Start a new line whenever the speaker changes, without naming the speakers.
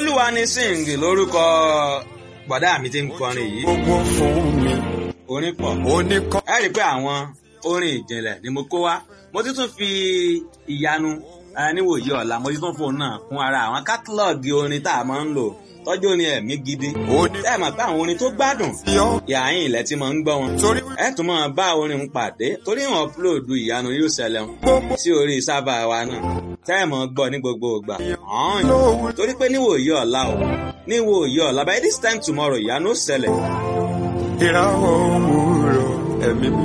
olúwa ni sing lórúkọ bọ̀dá mi ti ń kọrin yìí
gbogbo fún mi
orin pọ̀
oníkọ́
ẹ rí i pé àwọn orin ìjìnlẹ̀ ni mo kó wá mo ti tún fi ìyanu eh, níwòye ọ̀la mo ti tún fóun náà kún ara àwọn kátálọ́ọ̀gì orin tá a máa ń lò tọ́jú orin ẹ̀mí gidi ẹ mọ̀ pé àwọn orin tó gbádùn
oníyọ́
yàáyìn ilẹ̀ tí mo ń gbọ́ wọn
torí
ẹ tún máa bá orin ń pàdé torí wọn upload ìyanu yóò ṣẹlẹ̀ wọn
gbogbo
sí orí sábà wa náà tẹ́ ẹ̀ mọ̀ gbọ́ ní gbogbo ìgbà ọ̀hún
lówó
torí pé níwòye ọ̀la o níwòye ọ̀la by this time tomorrow ìyanu ó ṣẹlẹ̀
ìràwọ̀ òwúrọ̀ ẹ̀mí